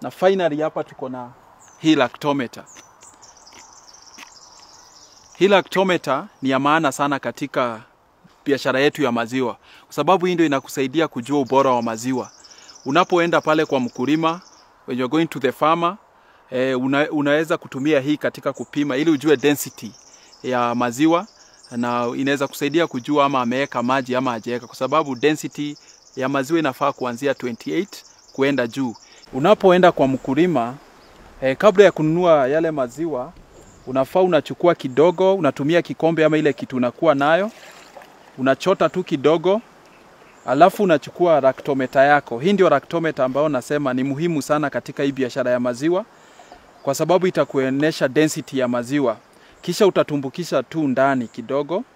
na finally hapa tuko na hii lactometer. Hii lactometer ni ya maana sana katika biashara yetu ya maziwa, kwa sababu hii ndio inakusaidia kujua ubora wa maziwa. Unapoenda pale kwa mkulima, when you're going to the farmer, eh, una, unaweza kutumia hii katika kupima ili ujue density ya maziwa na inaweza kusaidia kujua ama ameweka maji ama hajaweka, kwa sababu density ya maziwa inafaa kuanzia 28 kuenda juu. Unapoenda kwa mkulima eh, kabla ya kununua yale maziwa unafaa unachukua kidogo, unatumia kikombe ama ile kitu unakuwa nayo, unachota tu kidogo, alafu unachukua lactometer yako. Hii ndio lactometer ambayo nasema ni muhimu sana katika hii biashara ya maziwa, kwa sababu itakuonyesha density ya maziwa, kisha utatumbukisha tu ndani kidogo